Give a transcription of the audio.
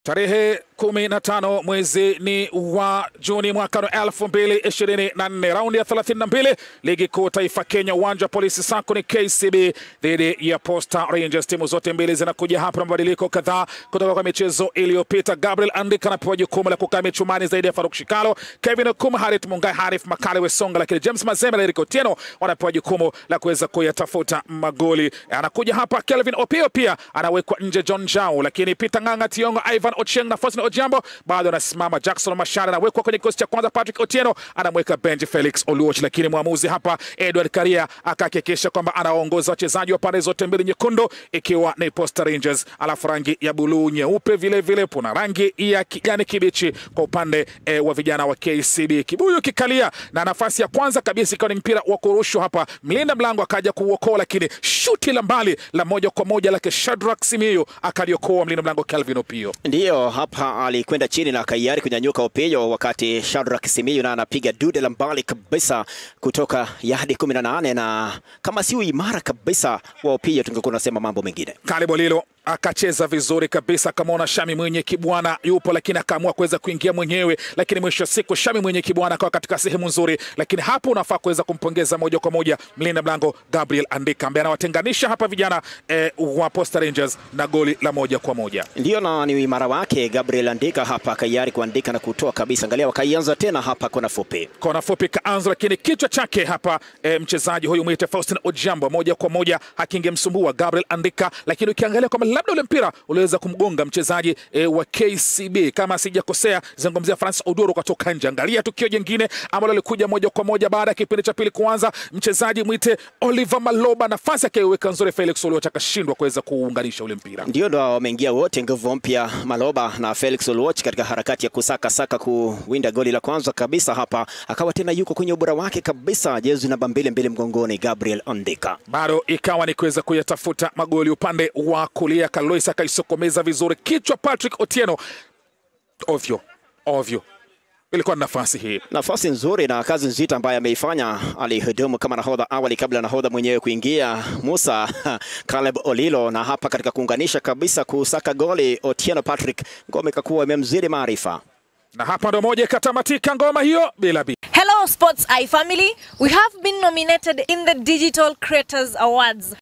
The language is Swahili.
Tarehe kumi na tano mwezi ni wa Juni mwaka wa elfu mbili ishirini na nne raundi ya thelathini na mbili ligi kuu taifa Kenya, uwanja wa polisi Sako ni KCB dhidi ya Posta Rangers. Timu zote mbili zinakuja hapa na mabadiliko kadhaa kutoka kwa michezo iliyopita. Gabriel Andika anapewa jukumu la kukaa michumani zaidi ya Faruk Shikalo, Kevin Okuma, Harith Mungai, Harif Makale Wesonga, lakini James Mazembe na Eric Otieno wanapewa jukumu la kuweza kuyatafuta magoli. Anakuja hapa Kelvin Opio, pia anawekwa nje John Jao, lakini Peter Ng'ang'a Tiongo, Ivan Ochieng na Faustin Ojambo bado anasimama. Jackson Mashara anawekwa kwenye kikosi cha kwanza. Patrick Otieno anamweka bench Felix Oluoch, lakini mwamuzi hapa Edward Karia akahakikisha kwamba anaongoza wachezaji wa pande zote mbili nyekundu, ikiwa ni Posta Rangers, alafu rangi ya buluu nyeupe, vile vile kuna rangi ya kijani kibichi kwa upande e, wa vijana wa KCB. Kibuyu kikalia na nafasi ya kwanza kabisa ikawa ni mpira wa kurushwa hapa, mlinda mlango akaja kuuokoa, lakini shuti la mbali la moja kwa moja lake Shadrack Simiyu akaliokoa mlinda mlango Calvin Opio. Ndiyo, hapa alikwenda chini na kaiari kunyanyuka Opiyo, wakati Shadrack Simiyu na anapiga dude la mbali kabisa kutoka yadi 18 na kama si imara kabisa wa Opiyo tungekuwa tunasema mambo mengine. Kalibolilo akacheza vizuri kabisa, akamwona Shami mwenye kibwana yupo, lakini akaamua kuweza kuingia mwenyewe, lakini mwisho wa siku Shami mwenye kibwana akawa katika sehemu nzuri, lakini hapo unafaa kuweza kumpongeza moja kwa moja mlinda mlango Gabriel Andika ambaye anawatenganisha hapa vijana eh, wa Posta Rangers na goli la moja kwa moja. Ndiyo, na ni uimara wake Gabriel Andika hapa kaiari kuandika na kutoa kabisa. Angalia, wakaianza tena hapa kona fupi, kona fupi kaanza, lakini kichwa chake hapa eh, mchezaji huyu mwite Faustin Ojambo moja kwa moja hakingemsumbua Gabriel Andika, lakini ukiangalia kwamba labda ule mpira uliweza kumgonga mchezaji e, wa KCB kama sijakosea, zungumzia Francis Odoro katoka nje. Angalia tukio jingine ambalo lilikuja moja kwa moja baada ya kipindi cha pili kuanza, mchezaji mwite Oliver Maloba nafasi akaiweka nzuri, Felix Oluoch akashindwa kuweza kuunganisha ule mpira. ndio ndo wameingia wote nguvu mpya, Maloba na Felix Oluoch katika harakati ya kusaka saka kuwinda goli la kwanza kabisa. Hapa akawa tena yuko kwenye ubora wake kabisa, jezi namba mbili mbili mgongoni, Gabriel Andika bado ikawa ni kuweza kuyatafuta magoli upande wa kulia. Kalois akaisokomeza vizuri kichwa, Patrick Otieno ovyo ovyo ilikuwa ni nafasi hii, nafasi nzuri na kazi nzito ambayo ameifanya. Alihudumu kama nahodha awali kabla ya nahodha mwenyewe kuingia Musa Caleb Olilo, na hapa katika kuunganisha kabisa kusaka goli Otieno Patrick, ngome ikakuwa imemzidi maarifa na hapa ndo moja ikatamatika ngoma hiyo bila bi Hello Sports Eye family, we have been nominated in the Digital Creators Awards.